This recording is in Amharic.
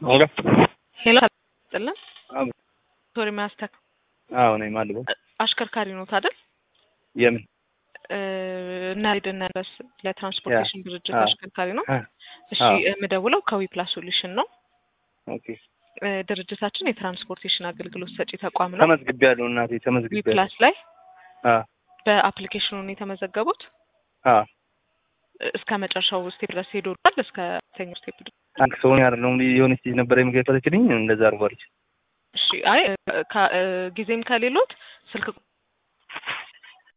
ኦኬ ሄሎ ጥልን አዎ ቶሪ ማስተክ አዎ ነኝ ማልበው አሽከርካሪ ኖት አይደል? የምን እና ሄደና በስ ለትራንስፖርቴሽን ድርጅት አዎ። አሽከርካሪ ነው። አ እሺ አዎ። የምደውለው ከዊ ፕላስ ሶሉሽን ነው። ኦኬ እ፣ ድርጅታችን የትራንስፖርቴሽን አገልግሎት ሰጪ ተቋም ነው። ተመዝግቤያለሁ እናቴ ዊ ተመዝግቤያለሁ ፕላስ ላይ አ በአፕሊኬሽኑ ነው የተመዘገቡት። አ እስከ መጨረሻው ስቴፕ ድረስ ሄዶል። እስከ ተኛው ስቴፕ ድረስ አንክ ሰው አይደለም የሆነች ልጅ ነበር የምገፈተችልኝ እንደዛ አርጓለች እሺ። አይ እ፣ ከ- እ፣ ጊዜም ከሌሎት ስልክ